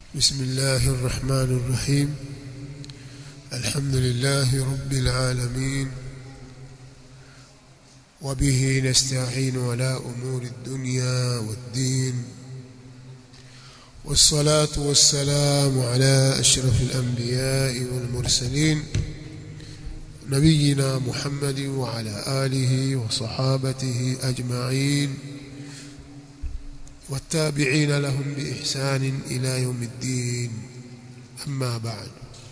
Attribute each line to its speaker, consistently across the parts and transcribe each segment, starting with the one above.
Speaker 1: بسم الله الرحمن الرحيم الحمد لله رب العالمين وبه نستعين على أمور الدنيا والدين والصلاة والسلام على أشرف الأنبياء والمرسلين نبينا محمد وعلى آله وصحابته أجمعين والتابعين لهم بإحسان إلى يوم الدين أما بعد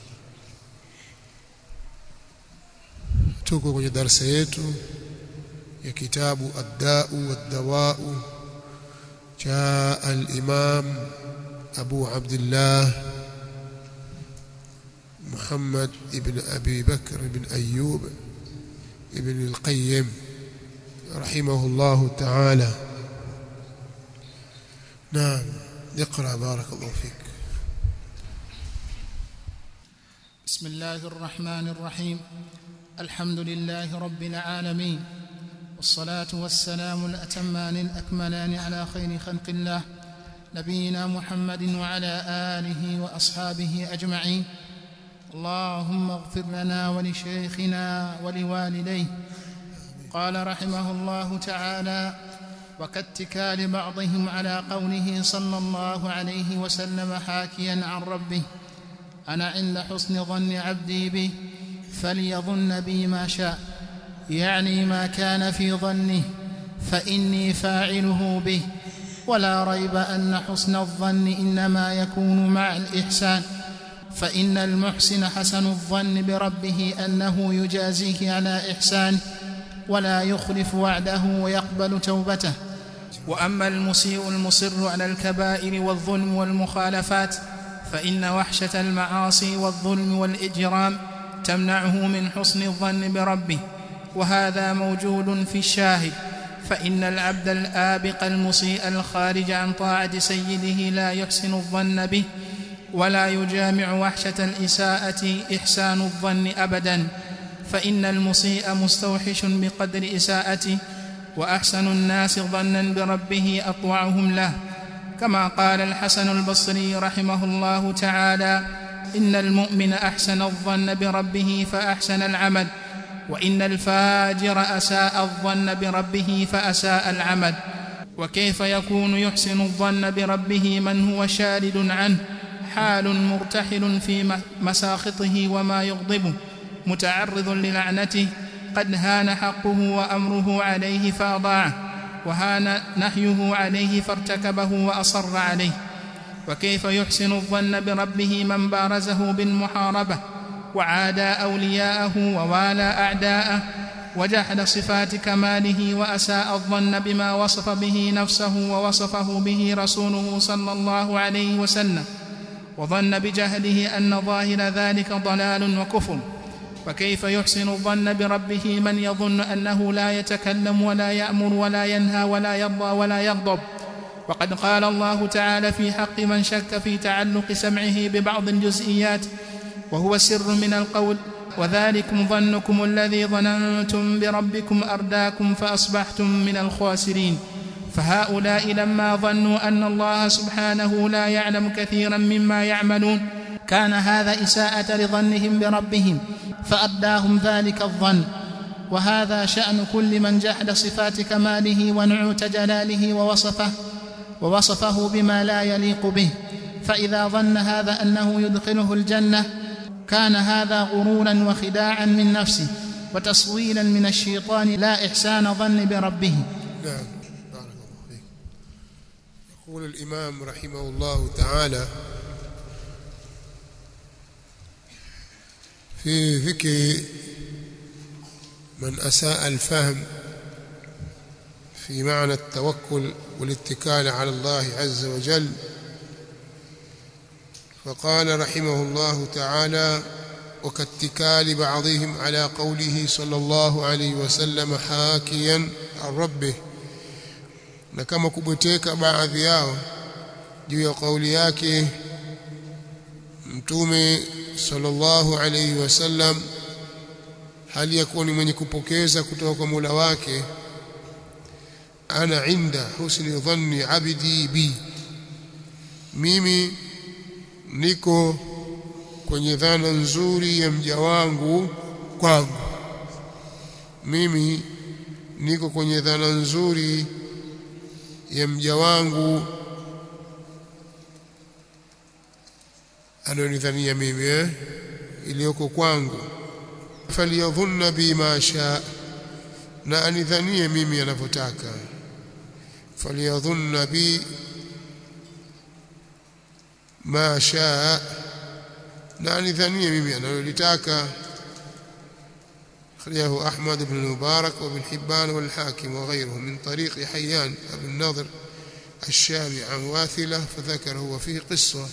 Speaker 1: tuko kwenye darasa yetu ya kitabu ad-da'u wad-dawa'u cha al-imam Abu Abdullah Muhammad ibn Abi Bakr ibn Ayyub ibn al-Qayyim rahimahullah ta'ala نعم اقرأ بارك الله فيك
Speaker 2: بسم الله الرحمن الرحيم الحمد لله رب العالمين والصلاة والسلام الأتمان الأكملان على خير خلق الله نبينا محمد وعلى آله وأصحابه أجمعين اللهم اغفر لنا ولشيخنا ولوالديه قال رحمه الله تعالى وكاتكال بعضهم على قوله صلى الله عليه وسلم حاكيا عن ربه انا عند حسن ظن عبدي بي فليظن بي ما شاء يعني ما كان في ظنه فاني فاعله به ولا ريب ان حسن الظن انما يكون مع الاحسان فان المحسن حسن الظن بربه انه يجازيه على احسانه ولا يخلف وعده ويقبل توبته واما المسيء المصر على الكبائر والظلم والمخالفات فان وحشه المعاصي والظلم والاجرام تمنعه من حسن الظن بربه وهذا موجود في الشاهد فان العبد الابق المسيء الخارج عن طاعه سيده لا يحسن الظن به ولا يجامع وحشه الاساءه احسان الظن ابدا فان المسيء مستوحش بقدر اساءته واحسن الناس ظنا بربه اطوعهم له كما قال الحسن البصري رحمه الله تعالى ان المؤمن احسن الظن بربه فاحسن العمل وان الفاجر اساء الظن بربه فاساء العمل وكيف يكون يحسن الظن بربه من هو شارد عنه حال مرتحل في مساخطه وما يغضبه متعرض للعنته قد هان حقه وامره عليه فاضاعه وهان نهيه عليه فارتكبه واصر عليه وكيف يحسن الظن بربه من بارزه بالمحاربه وعادى اولياءه ووالى اعداءه وجحد صفات كماله واساء الظن بما وصف به نفسه ووصفه به رسوله صلى الله عليه وسلم وظن بجهله ان ظاهر ذلك ضلال وكفر وكيف يحسن الظن بربه من يظن انه لا يتكلم ولا يامر ولا ينهى ولا يرضى ولا يغضب وقد قال الله تعالى في حق من شك في تعلق سمعه ببعض الجزئيات وهو سر من القول وذلكم ظنكم الذي ظننتم بربكم ارداكم فاصبحتم من الخاسرين فهؤلاء لما ظنوا ان الله سبحانه لا يعلم كثيرا مما يعملون كان هذا اساءه لظنهم بربهم فأداهم ذلك الظن وهذا شأن كل من جحد صفات كماله ونعوت جلاله ووصفه ووصفه بما لا يليق به فإذا ظن هذا أنه يدخله الجنة كان هذا غرورا وخداعا من نفسه وتصويلا من الشيطان لا إحسان ظن بربه
Speaker 1: نعم بارك الله فيك يقول الإمام رحمه الله تعالى في ذكر من أساء الفهم في معنى التوكل والاتكال على الله عز وجل فقال رحمه الله تعالى وكاتكال بعضهم على قوله صلى الله عليه وسلم حاكيا عن ربه na kama kubweteka baadhi yao juu ya kauli yake mtume sallallahu alayhi wasallam hali ya kuwa ni mwenye kupokeza kutoka kwa Mola wake ana inda husni dhanni abdi bi mimi niko kwenye dhana nzuri ya mja wangu kwangu mimi niko kwenye dhana nzuri ya mja wangu anayonidhania mimi eh iliyoko kwangu faliyadhunna bima shaa na anidhanie mimi anavyotaka faliyadhunna bi ma shaa na anidhanie mimi analolitaka أخرجه أحمد بن المبارك وابن حبان والحاكم وغيره من طريق حيان أبو النضر الشامي عن واثلة فذكره وفيه قصة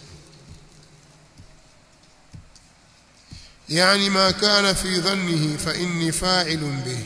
Speaker 1: يعني ما كان في ظنه فإني فاعل به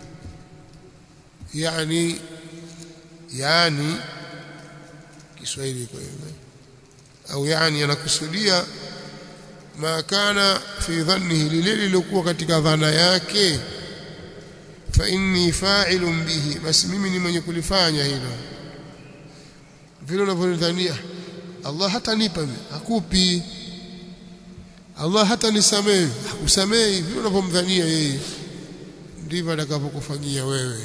Speaker 1: يعني يعني Kiswahili kwa hivyo au yani anakusudia ma kana fi dhannihi lile lilokuwa katika dhana yake fa inni fa'ilun bihi basi mimi ni mwenye kulifanya hilo vile unavyodhania Allah hatanipa mimi hakupi Allah hata nisamehe hakusamehi vile unavyomdhania yeye ndivyo atakapokufanyia wewe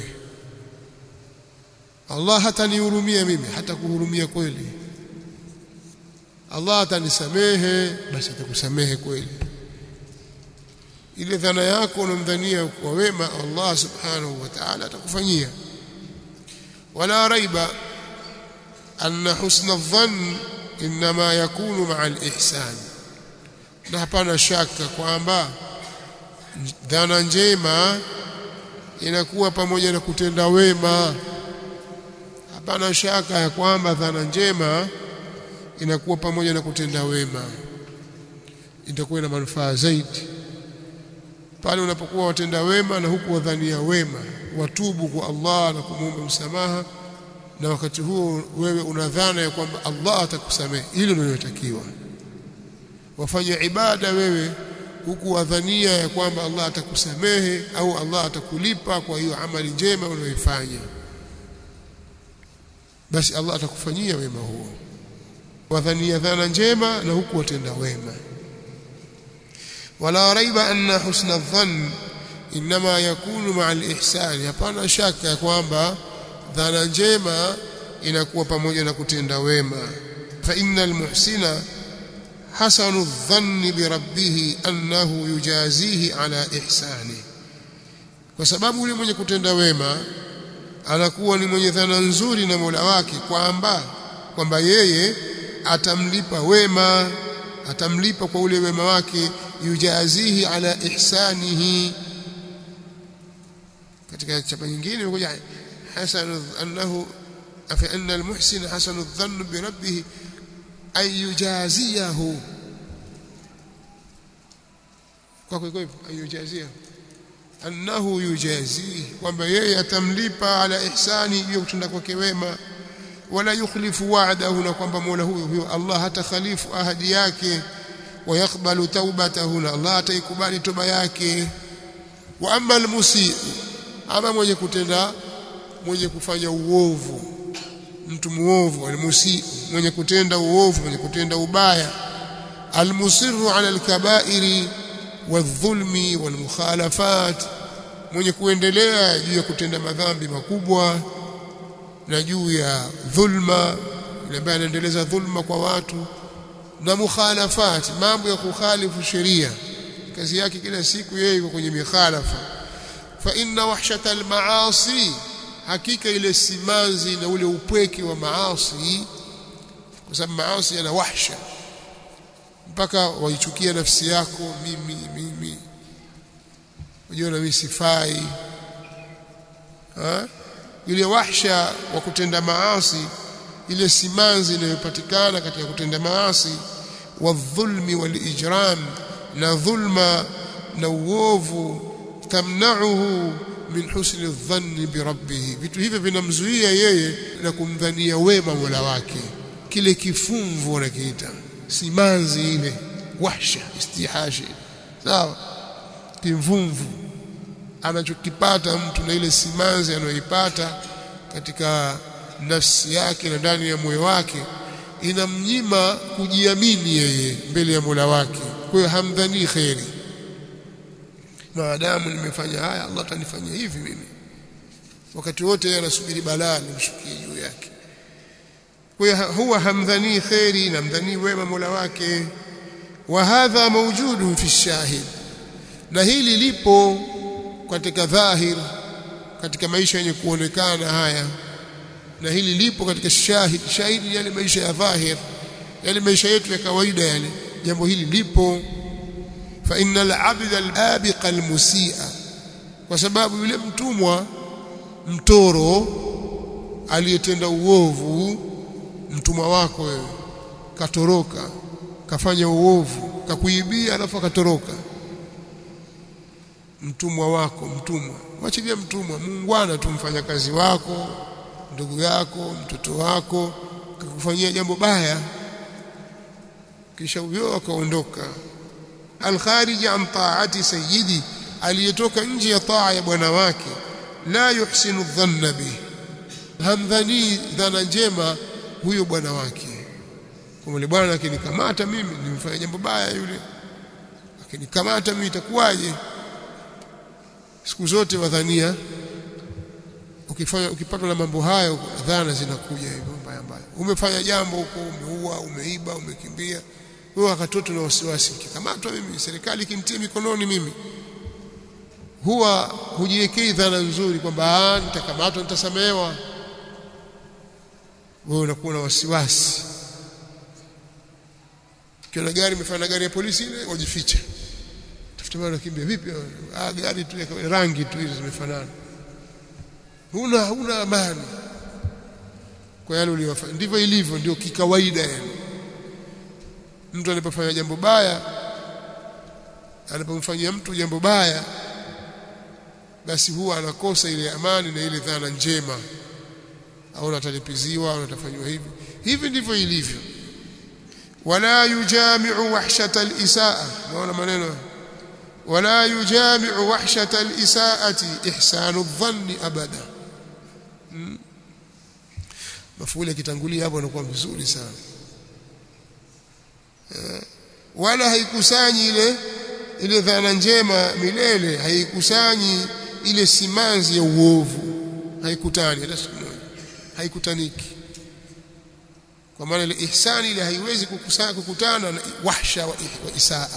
Speaker 1: Allah hata nihurumia mimi hata kuhurumia kweli Allah atanisamehe basi atakusamehe kweli ile dhana yako unamdhania kwa wema Allah subhanahu wa ta'ala atakufanyia wala raiba anna husna adh-dhann inma yakunu ma'a al-ihsan na hapana shaka kwamba dhana njema inakuwa pamoja na kutenda wema hapana shaka ya kwamba dhana njema inakuwa pamoja na kutenda wema itakuwa ina manufaa zaidi pale unapokuwa watenda wema na huku wadhania wema watubu kwa Allah na kumuomba msamaha na wakati huo wewe unadhana ya kwamba Allah atakusamehe hilo ndio linatakiwa wafanye ibada wewe huku wadhania ya kwamba Allah atakusamehe au Allah atakulipa kwa hiyo amali njema unayoifanya basi Allah atakufanyia wema huo wadhania dhana njema na huku watenda wema wala raiba anna husna adh-dhann inma yakunu ma'a al-ihsan hapana shaka ya kwamba dhana njema inakuwa pamoja na kutenda wema fa innal muhsina hasanu adh-dhann bi rabbih annahu yujazihi ala ihsani kwa sababu yule mwenye kutenda wema anakuwa ni mwenye dhana nzuri na Mola wake kwamba kwamba yeye atamlipa wema atamlipa kwa ule wema wake yujazihi ala ihsanihi katika chapa nyingine imekuja hasan annahu fa anna almuhsin hasanu dhann bi rabbih ay yujaziyahu kwa kwa hivyo ay yujaziyahu annahu yujazihi kwamba yeye atamlipa ala ihsani hiyo kutenda kwake wema wala yukhlifu wa'dahu na kwamba Mola huyo huyo Allah hata khalifu ahadi yake wayakbalu taubatahu na Allah ataikubali toba yake wa amma almusii ama mwenye kutenda mwenye kufanya uovu mtu muovu almusii mwenye kutenda uovu mwenye kutenda ubaya almusirru ala alkaba'iri wadhulmi walmukhalafat mwenye kuendelea juu ya kutenda madhambi makubwa na juu ya dhulma yule ambaye anaendeleza dhulma kwa watu na mukhalafat mambo ya kukhalifu sheria kazi yake kila siku yeye yuko kwenye mikhalafa fa inna wahshata almaasi hakika ile simanzi na ule upweke wa maasi kwa sababu maasi yana wahsha mpaka waichukia nafsi yako mimi mimi unajua mimi sifai ha ile wahsha wa kutenda maasi ile simanzi inayopatikana katika kutenda maasi wadhulmi walijram na dhulma na uovu tamna'uhu min husni dhanni bi rabbih vitu hivyo vinamzuia yeye na kumdhania wema Mola wake kile kifumvu wanakiita simanzi ile wahsha istihashi sawa kimvumvu anachokipata mtu na ile simanzi anayoipata katika nafsi yake na ndani ya moyo wake inamnyima kujiamini yeye mbele ya Mola wake kwa hiyo hamdhani khairi maadamu nimefanya haya Allah atanifanyia hivi mimi wakati wote yeye anasubiri balaa limshukie juu yake kwa hiyo huwa hamdhani khairi namdhani wema Mola wake wa hadha mawjudun fi shahid na hili lipo katika dhahir katika maisha yenye kuonekana haya na hili lipo katika shahid shahidi yale maisha ya dhahir yale maisha yetu ya kawaida yale jambo hili lipo fa innal abda al-abiq al-musi'a kwa sababu yule mtumwa mtoro aliyetenda uovu mtumwa wako wewe katoroka kafanya uovu kakuibia alafu akatoroka mtumwa wako mtumwa mwachilia mtumwa muungwana tu mfanyakazi wako ndugu yako mtoto wako kakufanyia jambo baya kisha huyo akaondoka alkharij an taati sayyidi aliyetoka nje ya taa ya bwana wake la yuhsinu dhanna bih hamdhani dhana njema huyo bwana wake kwa yule bwana akinikamata mimi nimefanya jambo baya yule akinikamata mimi itakuwaje siku zote wadhania ukifanya ukipatwa na mambo hayo dhana zinakuja hivyo mbaya mbaya umefanya jambo huko umeua umeiba umekimbia wewe akatoto na wasiwasi kikamatwa mimi serikali kimtie mikononi mimi huwa hujiwekei dhana nzuri kwamba nitakamatwa nitasamehewa wewe unakuwa na wasiwasi kiona gari imefanya gari ya polisi ile wajificha tafuta bwana kimbia vipi ah gari tu rangi tu hizo zimefanana huna huna amani kwa yale uliyofanya ndivyo ilivyo ndio kikawaida yani mtu anapofanya jambo baya anapomfanyia mtu jambo baya basi huwa anakosa ile amani na ile dhana njema au atalipiziwa au atafanywa hivi hivi ndivyo ilivyo wala yujami'u wahshata al-isaa naona maneno wala yujami'u wahshata al-isaati ihsanu adh-dhanni abada hmm. mafuli kitangulia hapo anakuwa vizuri sana eh, wala haikusanyi ile ile dhana njema milele haikusanyi ile simanzi ya uovu haikutani hata siku moja haikutaniki kwa maana ile ihsani ile haiwezi kukusanya kukutana na wahsha wa, wa isaa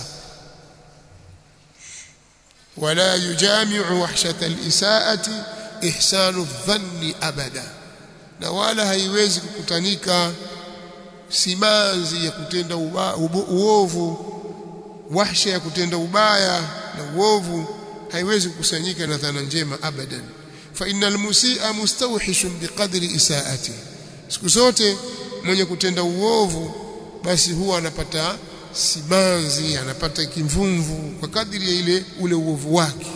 Speaker 1: wala yujami'u wahshata al-isaati ihsanu dhanni abada na wala haiwezi kukutanika simanzi ya kutenda uba, uovu wahsha ya kutenda ubaya na uovu haiwezi kukusanyika na dhana njema abadan fa innal musii'a mustawhishun biqadri isaati siku zote mwenye kutenda uovu basi huwa anapata simanzi anapata kimvumvu kwa kadiri ya ile ule uovu wake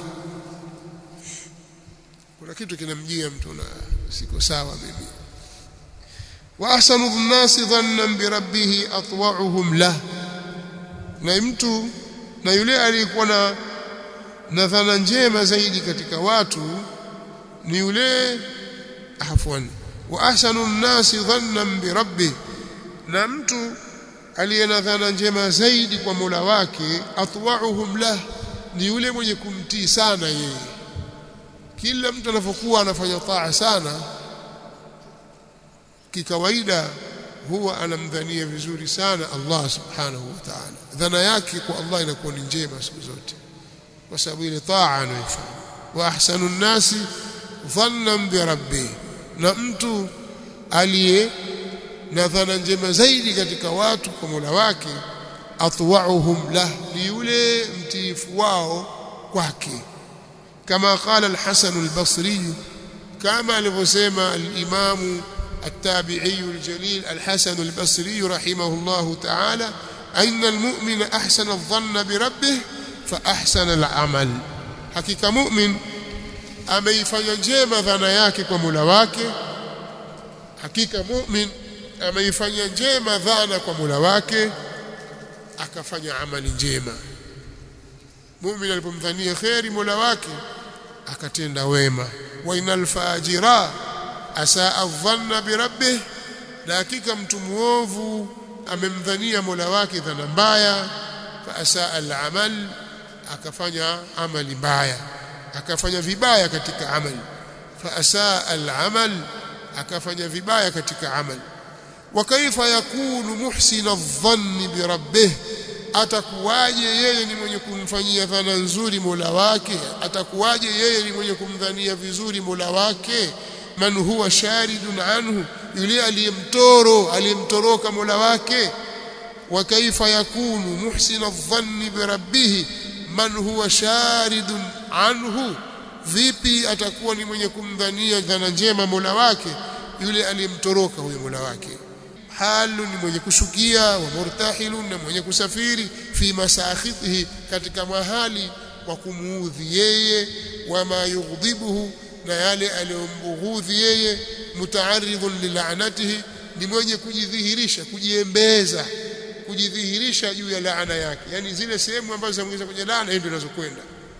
Speaker 1: kuna kitu kinamjia mtu na siko sawa mimi wa ahsanu nnasi dhannan bi rabbih atwa'uhum lah na mtu na yule aliyekuwa na na dhana njema zaidi katika watu ni yule afwan wa ahsanu nnasi dhannan bi rabbih na mtu aliye na dhana njema zaidi kwa Mola wake atwa'uhum lah ni yule mwenye kumtii sana yeye kila mtu anapokuwa anafanya taa sana kikawaida huwa anamdhania vizuri sana Allah subhanahu wa ta'ala dhana yake kwa Allah inakuwa ni njema siku zote kwa sababu ile taa anaifanya wa ahsanu nnasi dhannan bi rabbih na mtu aliye na dhana njema zaidi katika watu kwa Mola wake atwa'uhum lah ni yule mtiifu wao kwake kama qala al-Hasan al-Basri kama alivyosema al-Imam التابعي الجليل الحسن البصري رحمه الله تعالى أن المؤمن أحسن الظن بربه فأحسن العمل حقيقة مؤمن ameifanya njema dhana yake kwa Mola wake hakika mu'min ameifanya njema dhana kwa Mola wake akafanya amali njema mu'min alipomdhania khairi Mola wake akatenda wema wa inal fajira asaa dhanna bi rabbih na hakika mtu muovu amemdhania Mola wake dhana mbaya fa asaa al-amal akafanya amali mbaya akafanya vibaya katika amali fa asaa al-amal akafanya vibaya katika amali wa kaifa yakunu muhsina adh-dhanni bi rabbih atakuwaje yeye ni mwenye kumfanyia dhana nzuri Mola wake atakuwaje yeye ni mwenye kumdhania vizuri Mola wake man huwa sharidun anhu yule aliyemtoro aliyemtoroka Mola wake wa kaifa yakunu muhsina adh-dhanni bi rabbih man huwa sharidun anhu vipi atakuwa ni mwenye kumdhania dhana njema Mola wake yule aliyemtoroka huyo Mola wake halu ni mwenye kushukia wa murtahilun na mwenye kusafiri fi masakhitihi katika mahali wa kumuudhi yeye wama yughdhibuhu na yale aliyombughudhi yeye mutaaridhun lilanatihi ni mwenye kujidhihirisha kujiembeza kujidhihirisha juu ya laana yake yani zile sehemu ambazo zinamuingiza kwenye laana ndio zinazokwenda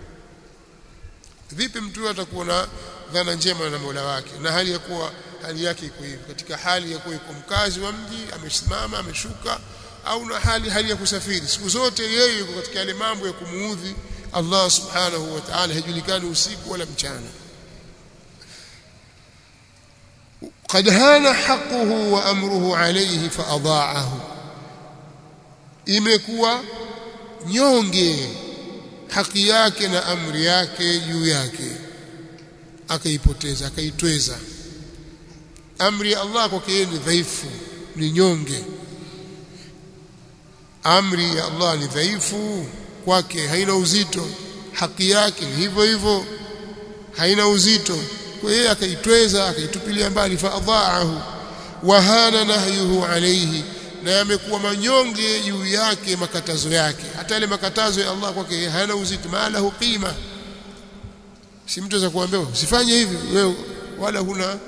Speaker 1: vipi mtu atakuwa na dhana njema na Mola wake na hali ya kuwa hali yake iko hivi katika hali ya kuwa iko mkazi wa mji amesimama ameshuka au na hali hali ya kusafiri siku zote yeye yuko katika yale mambo ya kumuudhi Allah subhanahu wa ta'ala hajulikani usiku wala mchana قد هان حقه وامره عليه فاضاعه imekuwa nyonge haki yake na amri yake juu yake akaipoteza akaitweza amri ya Allah kwake ni dhaifu ni nyonge amri ya Allah ni dhaifu kwake haina uzito haki yake ni hivyo hivyo haina uzito kwa hiyo akaitweza akaitupilia mbali fa adhaahu wa hana nahyuhu alayhi na yamekuwa manyonge juu yake makatazo yake hata yale makatazo ya Allah kwake hayana uzito malahu qima si mtu za kuambia usifanye hivi wewe wala huna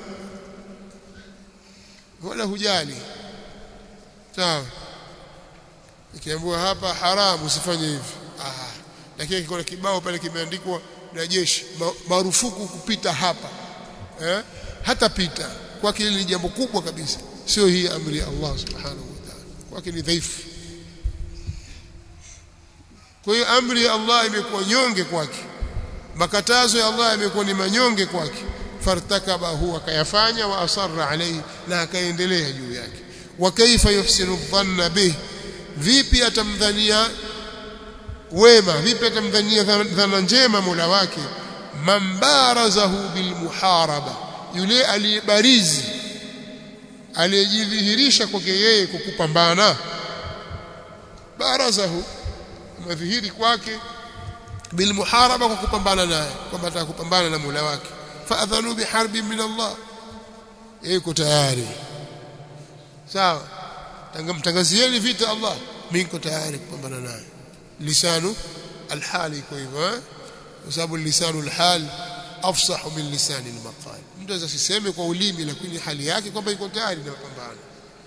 Speaker 1: wala hujali sawa ikiambiwa hapa haramu usifanye hivi ah lakini kuna kibao pale kimeandikwa na jeshi marufuku kupita hapa eh hata pita kwake ni jambo kubwa kabisa sio hii amri ya Allah subhanahu wa ta'ala kwake ni dhaifu kwa hiyo amri ya Allah imekuwa nyonge kwake makatazo ya Allah yamekuwa ni manyonge kwake fartakaba huwa akayafanya wa asarra alayhi na akaendelea juu yake wa kaifa yuhsinu dhanna bih vipi atamdhania wema vipi atamdhania dhana njema Mola wake mambarazahu bilmuharaba yule aliyebarizi aliyejidhihirisha kwake yeye kwa kupambana barazahu madhihiri kwake bilmuharaba kwa kupambana naye kwamba atakupambana na Mola wake faadhanu biharbin min Allah yuko tayari sawa mtangazieni vita Allah mimi niko tayari kupambana naye lisanu alhali iko hivyo kwa sababu lisanu alhal afsahu min lisani almaqal mtu aweza siseme kwa ulimi lakini hali yake kwamba iko tayari na mapambano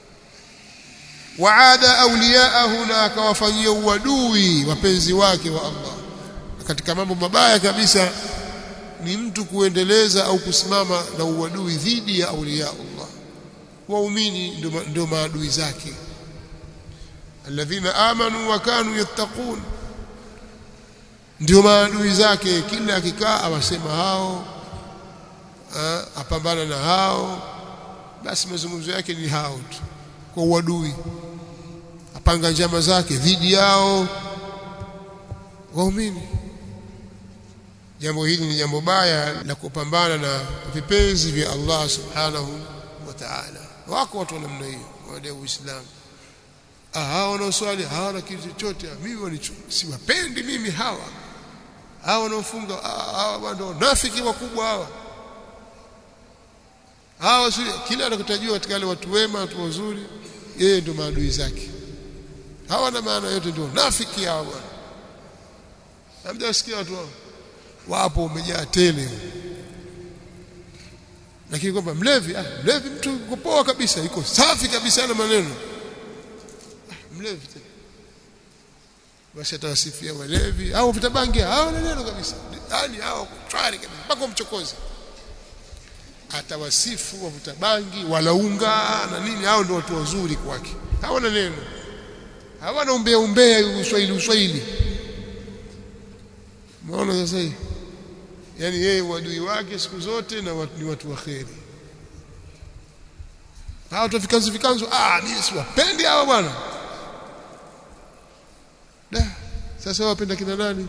Speaker 1: waada awliyaahu na akawafanyia uadui wapenzi wake wa Allah katika mambo mabaya kabisa ni mtu kuendeleza au kusimama na uadui dhidi ya auliya Allah waumini ndio maadui zake alladhina amanu wa kanu yattaqun ndio maadui zake kila akikaa awasema hao apambana na hao basi mazungumzo yake ni hao tu kwa uadui apanga njama zake dhidi yao waumini jambo hili ni jambo baya la kupambana na vipenzi vya Allah subhanahu wa ta'ala wako watu wa namna hiyo wale uislamu ah hao wanaoswali hawana kitu chochote mimi wanicho siwapendi mimi hawa hawa wanaofunga hawa ndio nafiki wakubwa hawa hawa si kila anakutajua katika wale watu wema watu wazuri yeye ndio maadui zake hawana maana yote ndio nafiki hawa bwana hamjasikia watu hao wapo umejaa tele lakini kwamba mlevi ah mlevi mtu yuko poa kabisa yuko safi kabisa na maneno ah, mlevi tena basi atawasifia walevi au vitabangi hao na neno kabisa yani hao twari kabisa mpaka mchokozi atawasifu wavuta bangi walaunga na nini hao ndio watu wazuri kwake hawana neno hawana umbea umbea uswahili uswahili umeona sasa hii yani yeye uadui wake siku zote na watu, ni watu wa kheri hao tufikanzu fikanzu ah mimi siwapendi hawa bwana da sasa wapenda kina nani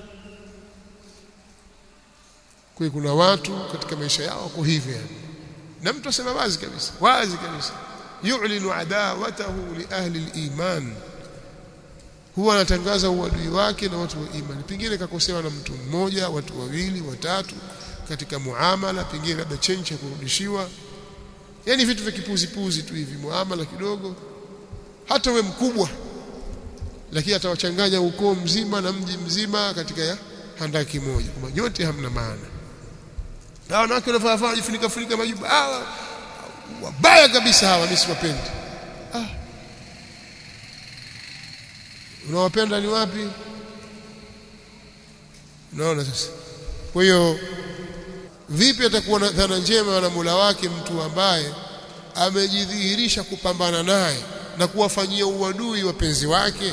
Speaker 1: kwa kuna watu katika maisha yao wako hivyo yani na mtu asema wazi kabisa wazi kabisa yu'linu adawatahu li ahli al-iman huwa anatangaza uadui wake na watu wa imani pengine kakosewa na mtu mmoja watu wawili watatu katika muamala pengine labda chenchi ya kurudishiwa yani vitu vya kipuzi puzi tu hivi muamala kidogo hata we mkubwa lakini atawachanganya ukoo mzima na mji mzima katika ya handaki moja kwamba nyote hamna maana na wanawake wanafaa jifunika funika majibu hawa wabaya kabisa hawa mimi siwapendi ah unawapenda ni wapi unaona sasa kwa hiyo vipi atakuwa na dhana njema na Mola wake mtu ambaye amejidhihirisha kupambana naye na kuwafanyia uadui wapenzi wake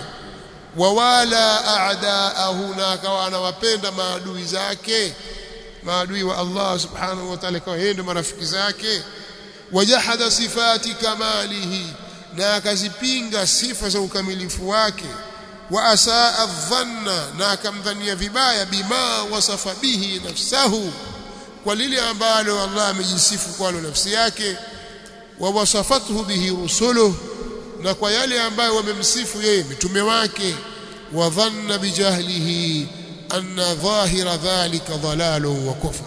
Speaker 1: wawala a'daahu na akawa anawapenda maadui zake maadui wa Allah subhanahu wa ta'ala kwa yeye ndio marafiki zake wajahada sifati kamalihi na akazipinga sifa za ukamilifu wake wa asaa dhanna na akamdhania vibaya bima wasafa bihi nafsahu kwa lile ambalo Allah amejisifu kwalo nafsi yake wa wasafathu bihi rusuluh na kwa yale ambayo wamemsifu yeye mitume wake wa dhanna bijahlihi anna dhahira dhalika dhalalun wa kufr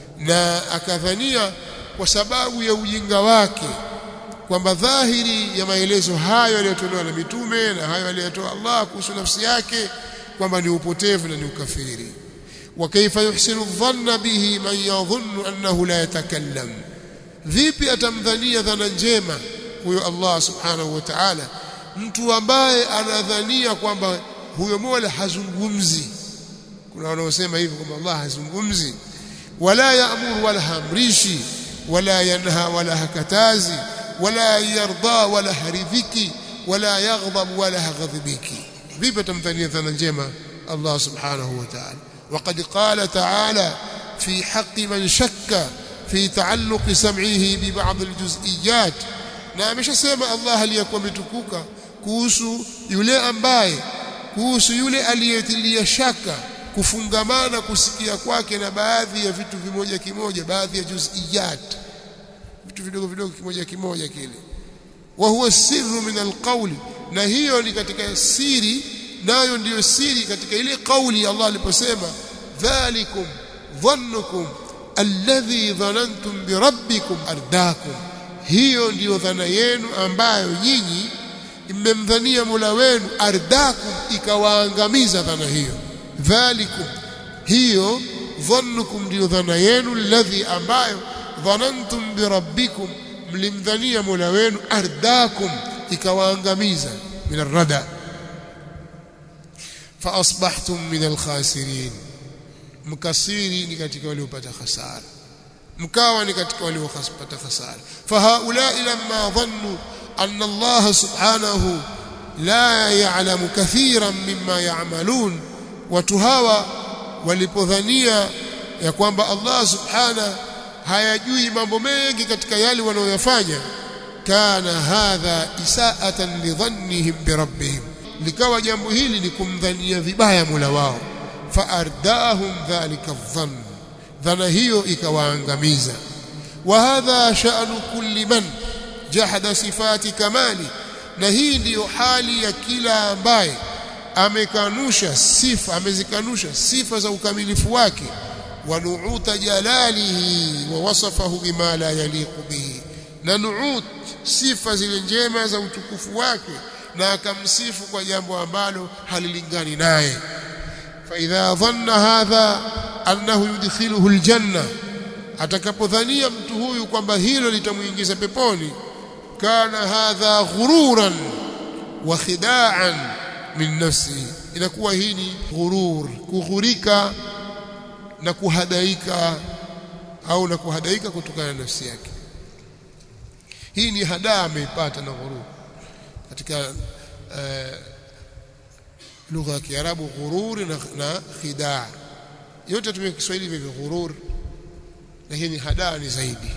Speaker 1: na akadhania kwa sababu ya ujinga wake kwamba dhahiri ya maelezo hayo yaliyotolewa na mitume na hayo aliyotoa Allah kuhusu nafsi yake kwamba ni upotevu na ni ukafiri wa kaifa yuhsinu dhanna bihi man yadhunnu annahu la yatakallam vipi atamdhania dhana njema huyo Allah subhanahu wa ta'ala mtu ambaye anadhania kwamba huyo Mola hazungumzi kuna wanaosema hivyo kwamba Allah hazungumzi wala yaamuru wala hamrishi wala yanha wala hakatazi wala yarda wala haridhiki wala yaghdab wala haghadhibiki vipi tamdhania dhana njema Allah subhanahu wa ta'ala وقد قال تعالى في حق من شك في تعلق سمعه ببعض الجزئيات na ameshasema Allah aliyakuwa ametukuka kuhusu yule ambaye kuhusu yule aliyetilia shaka kufungamana kusikia kwake na baadhi ya vitu vimoja kimoja baadhi ya juz'iyat vitu vidogo vidogo kimoja kimoja kile wa huwa sirru min alqawli na hiyo ni katika siri nayo ndiyo siri katika ile kauli Allah aliposema dhalikum dhannukum alladhi dhanantum birabbikum ardakum hiyo ndiyo dhana yenu ambayo nyinyi mmemdhania Mola wenu ardakum ikawaangamiza dhana hiyo dhalikum hiyo dhannukum ndiyo dhana yenu alladhi ambayo dhanantum birabbikum mlimdhania Mola wenu ardakum ikawaangamiza min arrada fa asbahtum min alkhasirin mkasiri ni katika waliopata hasara mkawa ni katika waliopata hasara fahaulai lamma dhannu anna Allah subhanahu la ya'lamu kathiran mimma ya'malun watu hawa walipodhania ya kwamba Allah subhanahu hayajui mambo mengi katika yale wanayoyafanya kana hadha isaatan lidhannihim birabbihim likawa jambo hili ni kumdhania vibaya Mola wao faardahum dhalika dhann dhana hiyo ikawaangamiza wa hadha sha'nu kulli man jahada sifati kamali na hii ndiyo hali ya kila ambaye amekanusha sifa amezikanusha sifa za ukamilifu wake wa nu'uta jalalihi wa wasafahu bima la yaliqu bihi na nu'ut sifa zile njema za utukufu wake na akamsifu kwa jambo ambalo halilingani naye فإذا ظن هذا أنه يدخله الجنة atakapodhania mtu huyu kwamba hilo litamuingiza peponi kana hadha ghururan wa khida'an min nafsi inakuwa hii ni ghurur kughurika na kuhadaika au na kuhadaika kutokana na nafsi yake hii ni hadaa ameipata na ghurur katika uh, lugha ya Kiarabu ghurur na, na khidaa yote tumia Kiswahili vivyo ghurur lakini hadaa ni zaidi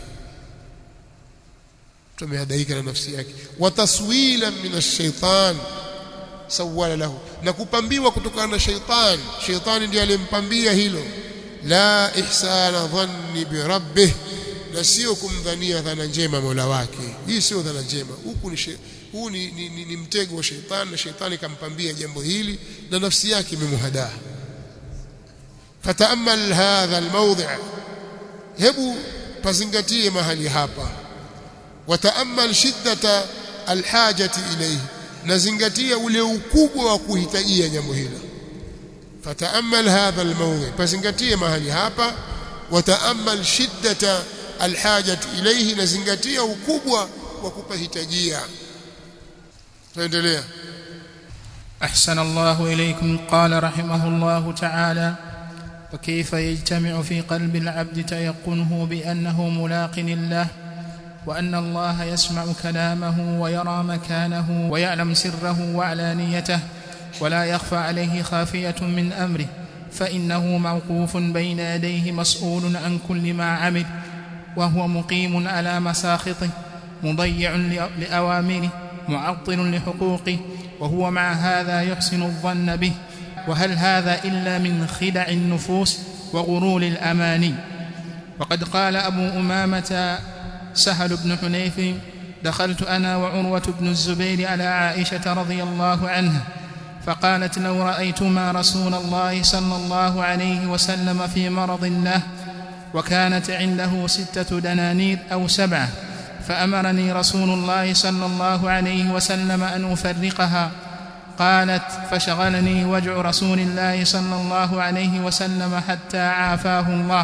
Speaker 1: tumehadaika na nafsi yake wa taswila min ash-shaytan sawala lahu na kupambiwa kutokana na shaytan shaytani ndiye alimpambia hilo la ihsana dhanni bi rabbih na sio kumdhania dhana njema Mola wake hii sio dhana njema huku ni huu ni, ni, ni, ni mtego wa shaytan na shaytani kampambia jambo hili na nafsi yake imemhadaa fataamal hadha almawdi' hebu pazingatie mahali hapa wataamal shiddata alhajati ilayhi nazingatia ule ukubwa wa kuhitajia jambo hilo fataamal hadha almawdi pazingatie mahali hapa wataamal shiddata alhajati ilayhi nazingatia ukubwa wa kupahitajia tuendelea
Speaker 2: أحسن الله إليكم قال رحمه الله تعالى وكيف يجتمع في قلب العبد تيقنه بأنه ملاق الله وأن الله يسمع كلامه ويرى مكانه ويعلم سره وعلانيته ولا يخفى عليه خافية من أمره فإنه موقوف بين يديه مسؤول عن كل ما عمل وهو مقيم على مساخطه مضيع لأوامره معطل لحقوقه وهو مع هذا يحسن الظن به وهل هذا إلا من خدع النفوس وغرور الأماني وقد قال أبو أمامة سهل بن حنيف دخلت أنا وعروة بن الزبير على عائشة رضي الله عنها فقالت لو رأيتما رسول الله صلى الله عليه وسلم في مرض له وكانت عنده ستة دنانير أو سبعة فأمرني رسول الله صلى الله عليه وسلم أن أفرقها قالت فشغلني وجع رسول الله صلى الله عليه وسلم حتى عافاه الله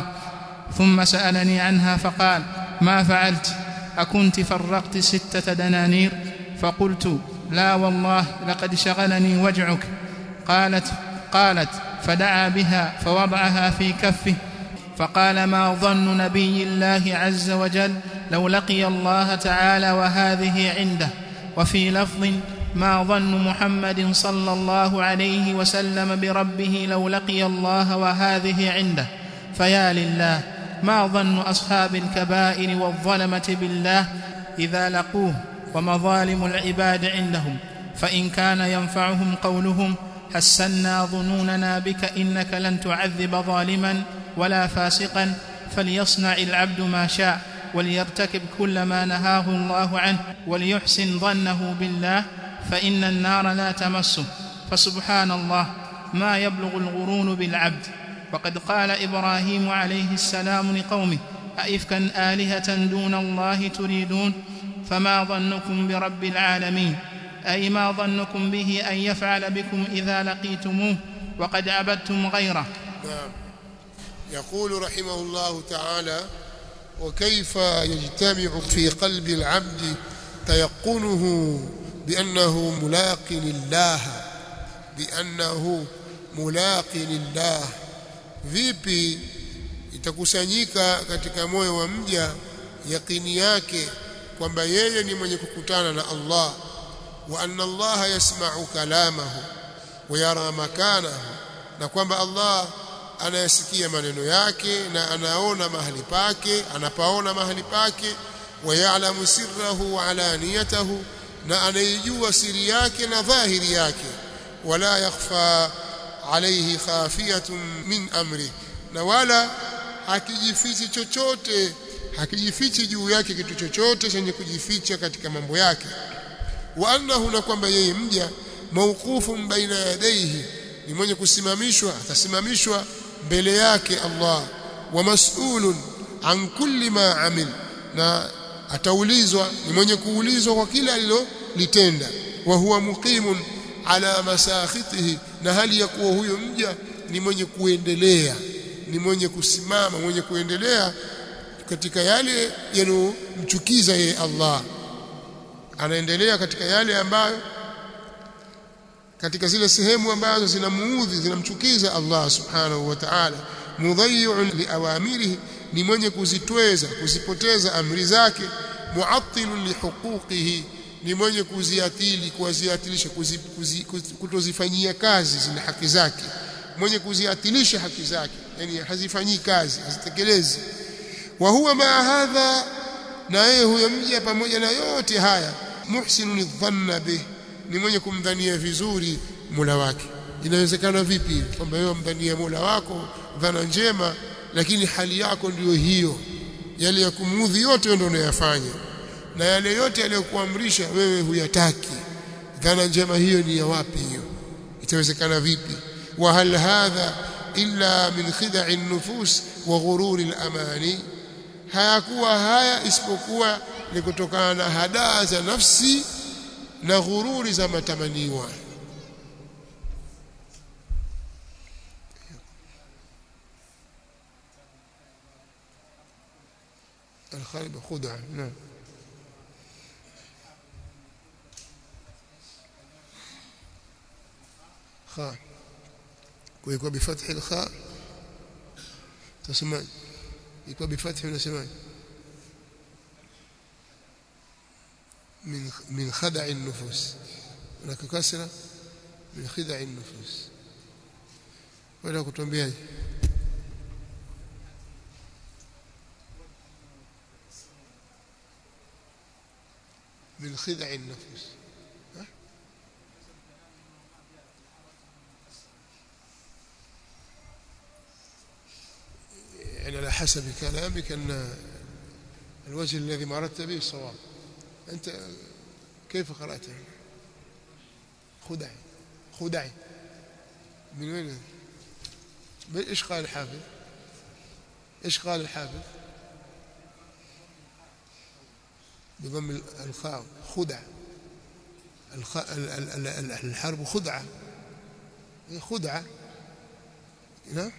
Speaker 2: ثم سألني عنها فقال ما فعلت أكنت فرقت ستة دنانير فقلت لا والله لقد شغلني وجعك قالت قالت فدعا بها فوضعها في كفه فقال ما ظن نبي الله عز وجل لو لقي الله تعالى وهذه عنده وفي لفظ ما ظن محمد صلى الله عليه وسلم بربه لو لقي الله وهذه عنده فيا لله ما ظن اصحاب الكبائر والظلمه بالله اذا لقوه ومظالم العباد عندهم فان كان ينفعهم قولهم حسنا ظنوننا بك انك لن تعذب ظالما ولا فاسقا فليصنع العبد ما شاء وليرتكب كل ما نهاه الله عنه وليحسن ظنه بالله فان النار لا تمسه فسبحان الله ما يبلغ الغرون بالعبد وقد قال ابراهيم عليه السلام لقومه أئفكا آلهة دون الله تريدون فما ظنكم برب العالمين أي ما ظنكم به أن يفعل بكم إذا لقيتموه وقد عبدتم غيره
Speaker 1: نعم يقول رحمه الله تعالى وكيف يجتمع في قلب العبد تيقنه بأنه ملاق لله بأنه ملاق لله vipi itakusanyika katika moyo wa mja yakini yake kwamba yeye ni mwenye kukutana na Allah wa anna Allah yasma'u kalamahu wa yara makanahu na kwamba Allah anayasikia maneno yake na anaona mahali pake anapaona mahali pake wa ya'lamu sirrahu wa alaniyatahu na anaijua siri yake na dhahiri yake wala yakhfa alayhi khafiyatun min amri na wala hakijifichi chochote hakijifichi juu yake kitu chochote chenye kujificha katika mambo yake wa annahu na kwamba yeye mja mawqufun baina yadayhi ni mwenye kusimamishwa atasimamishwa mbele yake Allah wa mas'ulun an kulli ma amil na ataulizwa ni mwenye kuulizwa kwa kila alilolitenda wa huwa muqimun ala masakhitihi na hali ya kuwa huyo mja ni mwenye kuendelea ni mwenye kusimama mwenye kuendelea katika yale yanayomchukiza yeye Allah anaendelea katika yale ambayo katika zile sehemu ambazo zinamuudhi zinamchukiza Allah subhanahu wa ta'ala mudhayyi'un liawamirihi ni mwenye kuzitweza kuzipoteza amri zake muattilun lihuquqihi ni mwenye kuziatili kuziatilisha kuzi, kuzi, kuzi, kutozifanyia kazi zile haki zake mwenye kuziatilisha haki zake yani hazifanyii kazi hazitekelezi wa huwa ma hadha na yeye huyo mja pamoja na yote haya muhsinun dhanna bih ni mwenye kumdhania vizuri Mola wake inawezekana vipi kwamba wewe mdhania Mola wako dhana njema lakini hali yako ndiyo hiyo yale ya kumuudhi yote ndio unayofanya na yale yote aliyokuamrisha wewe huyataki dhana njema hiyo ni ya wapi hiyo itawezekana vipi wa hal hadha illa min khid'i an-nufus wa ghururi al-amani hayakuwa haya isipokuwa ni kutokana na hadaa za nafsi na ghururi za matamaniwa الخالب خدعة نعم خاء ويكون بفتح الخاء تسمع يكون بفتح ونسمع من من خدع النفوس هناك كسرة من خدع النفوس ولا كتنبيه من خدع النفس يعني على حسب كلامك أن الوجه الذي مرت به الصواب أنت كيف قرأته خدع خدع من وين ايش قال الحافظ ايش قال الحافظ بضم الخاء خدع الحرب خدعة خدعة نعم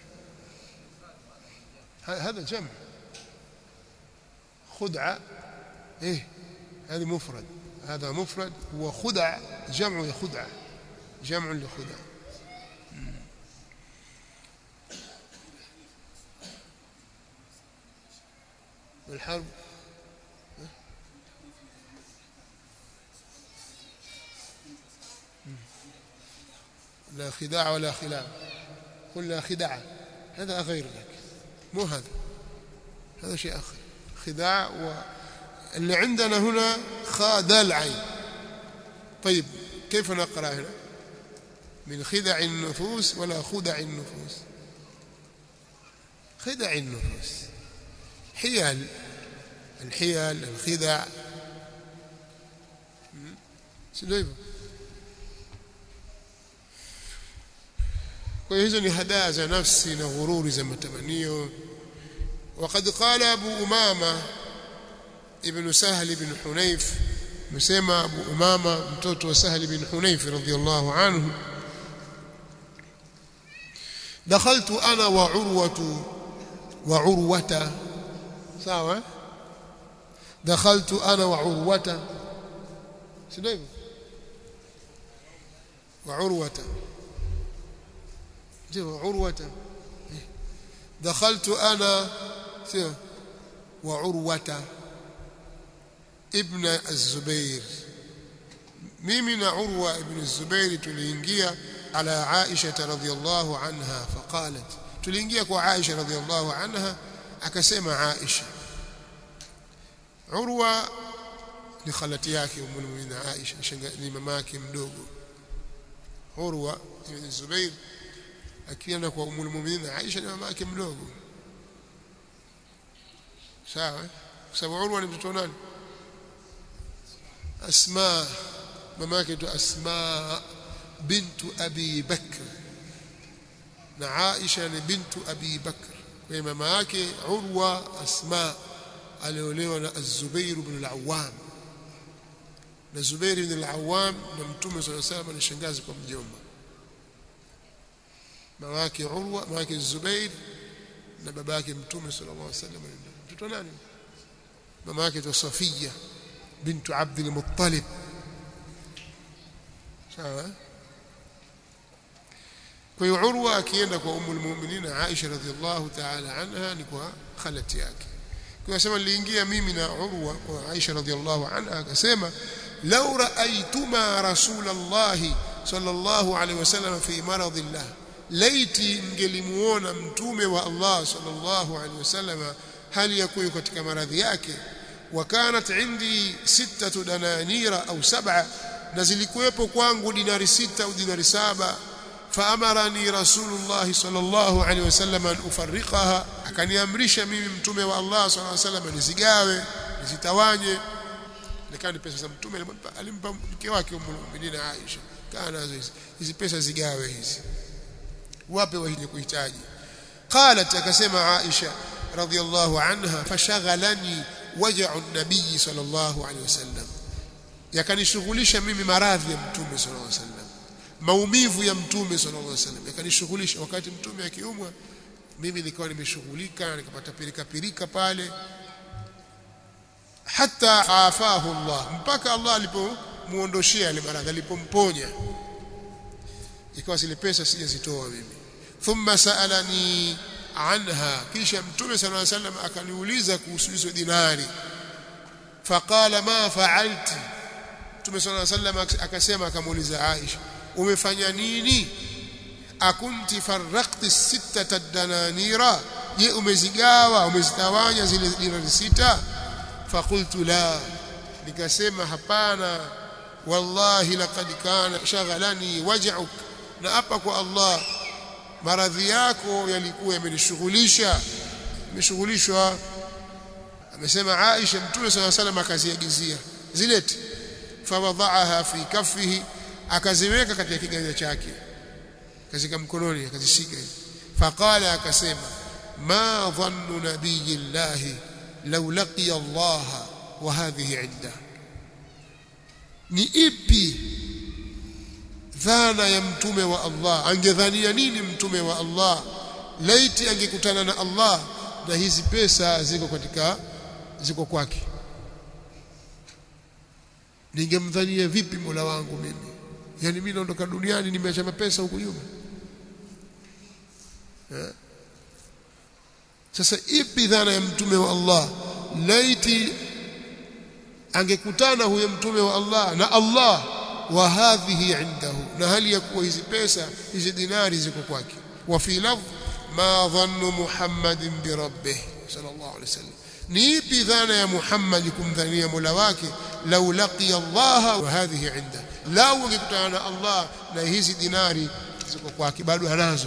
Speaker 1: هذا جمع خدعة ايه هذه مفرد هذا مفرد وخدع جمع خدعة جمع لخدع والحرب لا خداع ولا خلاف قل لا خداع هذا غير ذلك مو هذا هذا شيء آخر خداع و اللي عندنا هنا خاء العين طيب كيف نقرأ هنا من خدع النفوس ولا خدع النفوس خدع النفوس حيل الحيل الخدع sio hivyo kwa hiyo hizo ni hadaa za nafsi na ghururi za matamanio وقد قال أبو أمامة ابن سهل بن حنيف مسمى أبو أمامة متوت سهل بن حنيف رضي الله عنه دخلت أنا وعروة وعروة سوا دخلت أنا وعروة سنيف وعروة عروة دخلت أنا وعروة ابن الزبير mimi na Urwa ibn Zubair tuliingia ala Aisha radhiyallahu anha faqalat tuliingia kwa Aisha radhiyallahu anha akasema Aisha Urwa ni khalati yake ummul mu'minin Aisha ni mama yake mdogo Urwa ibn Zubair akienda kwa ummul mu'minin Aisha ni mama yake mdogo sawa kwa sababu Urwa ni mtoto nani Asma mama yake tu Asma bintu Abi Bakr na Aisha ni bintu Abi Bakr kwa hiyo mama yake Urwa Asma aliolewa na Az-Zubair ibn al-Awwam na Zubair ibn al-Awwam na Mtume صلى الله عليه وسلم ni shangazi kwa mjomba mama yake Urwa mama yake Zubair na baba yake Mtume صلى الله عليه وسلم mtoto nani mama yake tu Safia bintu Abd al-Muttalib sawa kwa hiyo Urwa akienda kwa umul mu'minin Aisha radhiallahu ta'ala anha ni kwa khalati yake kwa sema niliingia mimi na Urwa kwa Aisha radhiallahu anha akasema law ra'aytuma rasulallahi sallallahu alaihi wasallam fi maradillah laiti mngelimuona mtume wa Allah sallallahu alaihi wasallam hali yakuwa katika maradhi yake wakanat indi sittatu dananira au sab'a na zilikuwepo kwangu dinari sita au dinari saba faamarani rasulullah sallallahu alaihi wasallam an ufarriqaha akaniamrisha mimi mtume wa Allah sallallahu alaihi wasallam nizigawe nizitawanye nikani pesa za mtume alimpa mke wake ummul mu'minin Aisha kana hizi hizi pesa zigawe hizi wape wenye kuhitaji qalat akasema Aisha radhiyallahu anha fashaghalani waja'u an-nabiy sallallahu alaihi wasallam yakanishughulisha mimi maradhi ya mtume sallallahu alaihi wasallam maumivu ya mtume sallallahu alaihi wasallam yakanishughulisha wakati mtume akiumwa mimi nikawa nimeshughulika nikapata pirika pirika pale hata afahu Allah mpaka Allah alipomuondoshia ile maradhi alipomponya ikawa zile pesa sijazitoa mimi thumma saalani anha kisha mtume sallallahu alaihi wasallam akaniuliza kuhusu hizo dinari faqala ma fa'alti mtume sallallahu alaihi wasallam akasema akamuuliza Aisha umefanya nini akunti farraqti sittata dananira je umezigawa umezitawanya zile dinari sita faqultu la nikasema hapana wallahi laqad kana shaghalani waj'uk na hapa kwa Allah maradhi yako yalikuwa yamenishughulisha nimeshughulishwa amesema Aisha mtume swalla salam akaziagizia zilete fawadhaaha fi kaffihi akaziweka katika kiganja chake kazika mkononi akazishika faqala akasema ma dhannu nabiyillahi law laqiya Allah wa hadhihi inda ni ipi dhana ya mtume wa Allah angedhania nini mtume wa Allah laiti angekutana na Allah na hizi pesa ziko katika ziko kwake ningemdhania vipi Mola wangu mimi yani mimi naondoka duniani nimeacha mapesa huko nyuma eh? sasa ipi dhana ya mtume wa Allah laiti angekutana huyo mtume wa Allah na Allah wa hadhihi indahu na hali ya kuwa hizi pesa hizi dinari ziko kwake wa fi lafdh ma dhannu muhammadin bi rabbih sallallahu alaihi wasallam ni ipi dhana ya Muhammad kumdhania Mola wake lau laqiya Allah wa hadhihi inda lau angekutana na Allah na hizi dinari ziko kwake bado anazo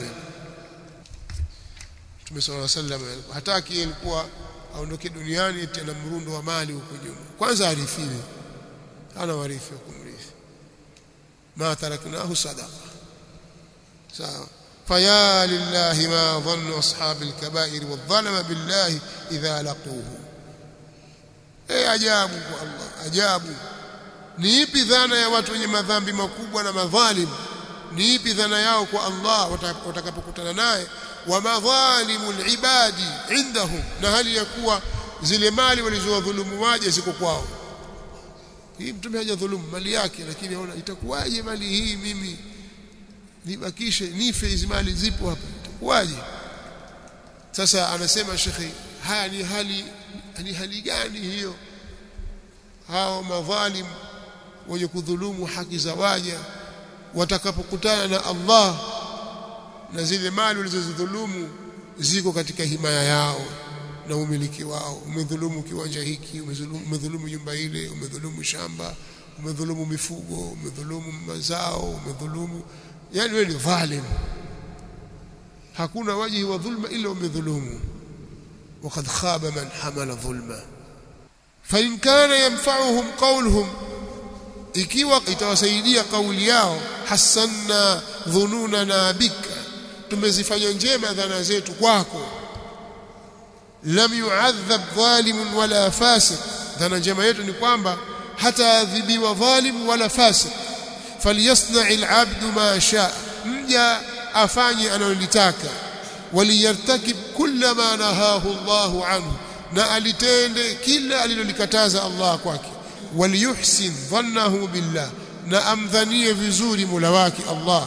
Speaker 1: Mtume صلى الله عليه وسلم hataki ilikuwa aondoke duniani tena mrundo wa mali huko nyuma kwanza arithiwe ana warithi wa kumrithi ma taraknahu sadaqa sawa فيا لله ما ظن أصحاب الكبائر والظلم بالله إذا لقوه أي ajabu kwa Allah ajabu ni ipi dhana ya watu wenye madhambi makubwa na madhalim ni ipi dhana yao kwa Allah watakapokutana naye wa madhalimu ibadi indahum na hali ya kuwa zile mali walizowadhulumu waje ziko kwao hii mtume hajadhulumu mali yake lakini aona itakuwaje mali hii mimi nibakishe nife hizi mali zipo hapa itakuwaje sasa anasema shekhi haya ni hali ni hali gani hiyo hao madhalim wenye kudhulumu haki za waja watakapokutana na Allah na zile mali walizozidhulumu ziko katika himaya yao na umiliki wao umedhulumu kiwanja hiki umedhulumu nyumba ile umedhulumu shamba umedhulumu mifugo umedhulumu mazao umedhulumu yani wewe ni dhalim hakuna wajihi wa dhulma ila umedhulumu وقد خاب من حمل ظلما فإن كان ينفعهم قولهم ikiwa itawasaidia kauli yao hasanna dhununana bika tumezifanya njema dhana zetu kwako lam yu'adhab dhalimun wala fasiq dhana njema yetu ni kwamba hataadhibiwa dhalim wala fasiq falyasna'i al'abdu ma shaa mja afanye analolitaka waliyartakib kulla ma nahahu Allahu anhu na alitende kila alilolikataza Allah kwake waliyuhsin dhannahu billah na amdhanie vizuri Mola wake Allah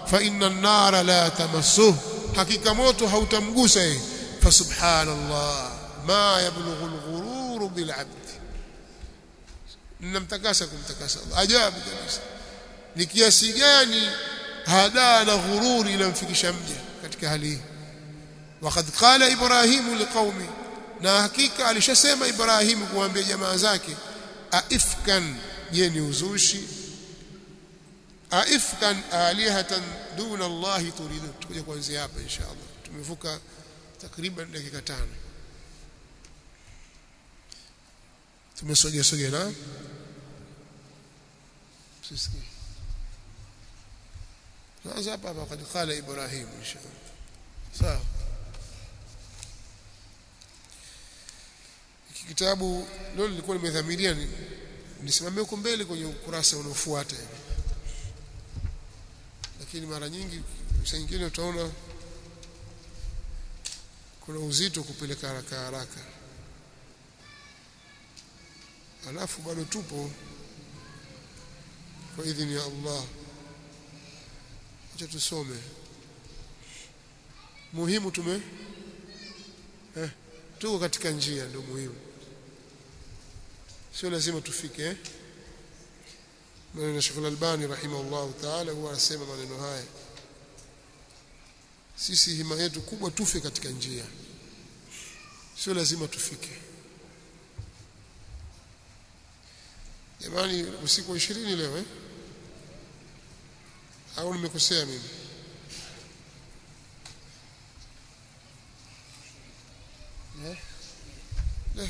Speaker 1: fa inna an-nara la tamassuh hakika moto hautamgusa yeye fa subhanallah ma yablughu al-ghurur bil 'abd ninamtakasa kumtakasa Allah ajabu kabisa ni kiasi gani hadaa na ghururi inamfikisha mja katika hali hii وقد قال ابراهيم لقومه na hakika alishasema Ibrahimu kuambia jamaa zake aifkan je ni uzushi aifkan alihatan duna Allah turidu tukuje kuanzia hapa inshallah tumevuka takriban dakika tano tumesogea sogea na sisi sasa hapa wakati qala Ibrahim inshallah sawa kitabu leo nilikuwa nimedhamiria nisimamie huko mbele kwenye ukurasa unaofuata lakini mara nyingi saa nyingine utaona kuna uzito kupeleka haraka haraka alafu bado tupo kwa idhini ya Allah acha tusome muhimu tume eh, tuko katika njia ndio muhimu sio lazima tufike eh maneno Sheikh Al-Albani rahimahullah ta'ala huwa anasema maneno haya sisi hima yetu kubwa tufe katika njia sio lazima tufike jamani usiku wa 20 leo eh au nimekosea mimi eh eh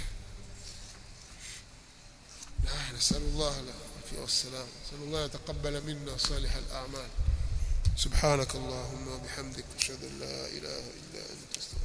Speaker 1: نسأل الله العافية والسلام نسأل الله يتقبل منا صالح الأعمال سبحانك اللهم وبحمدك أشهد أن لا إله إلا أنت